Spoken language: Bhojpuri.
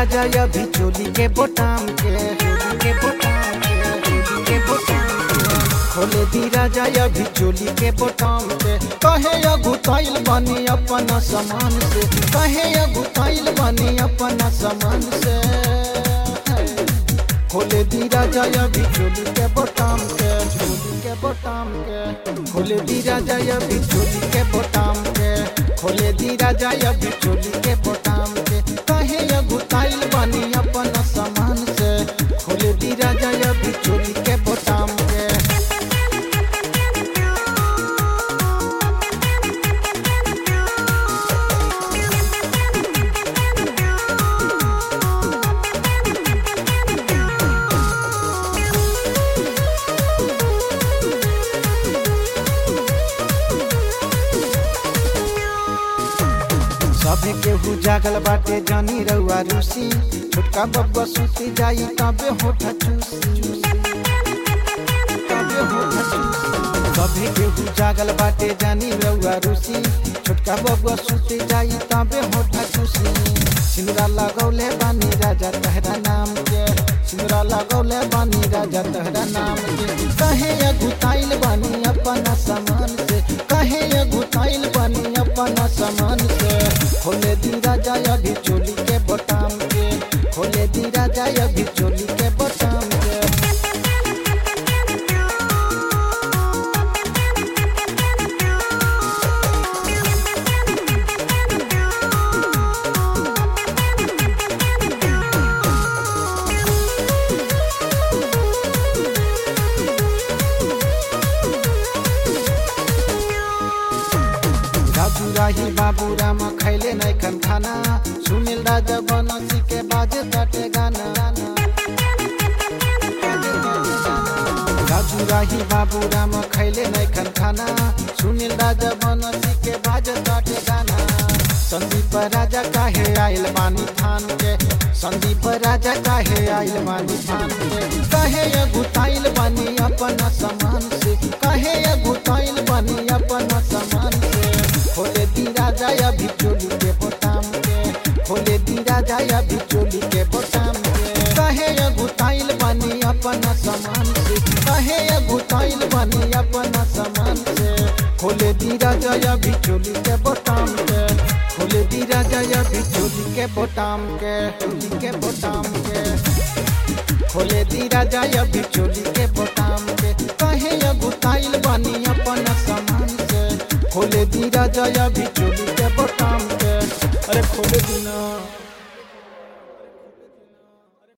राजा अभी चोली के बोटाम के चोली के बोटाम के चोली के बोटाम के खोले दी राजा अभी चोली के बोटाम के कहे अगुताइल बनी अपन समान से कहे अगुताइल बनी अपन समान से खोले दी राजा अभी चोली के बोटाम के चोली के बोटाम के खोले दी राजा अभी चोली के बोटाम के खोले दी राजा अभी चोली के बोटाम के कहे अगुताइल बनी अपन समान से खोले दी राजा अभी चोली के बोटाम के सभे केहू जागल बाटे जानी रउआ रूसी छोटका बब्बा सुती जाई तबे होठ चूसी तबे होठ चूसी सभे केहू जागल बाटे जानी रउआ रूसी छोटका बब्बा सुती जाई तबे होठ चूसी सिंदूरा लगौले बानी राजा तहरा नाम के सिंदूरा लगौले बानी राजा तहरा नाम के कहे अगुताइल बानी अपन समान से कहे अगुताइल बानी अपन समान से खोले दी राजा अभी चोली के बोटाम के खोले दी राजा अभी चोली के बोटाम के राजू राही बाबू राम खैले नहीं खन खाना सुनील राजा बनसी के बाजे तटे गाना राजू राही बाबू राम खैले नहीं खन खाना सुनील राजा बनसी के बाजे तटे गाना संदीप राजा काहे आइल बानी थान के संदीप राजा काहे आइल बानी थान के कहे अगुताइल बानी अपन समान से कहे अगुताइल बानी अपन समान से खोले दी राजा अभी चोली के बोटाम के खोले दी राजा अभी चोली के बोटाम के कहे अगुताइल बानी अपन समान से कहे अगुताइल बानी अपन समान से खोले दी राजा अभी चोली के बोटाम के खोले दी राजा अभी चोली के बोटाम के चोली के बोटाम के खोले दी राजा अभी चोली के बोटाम के कहे अगुताइल बानी अपन समान से खोले दी राजा अभी चोली के बोटाम के अरे खोले दी ना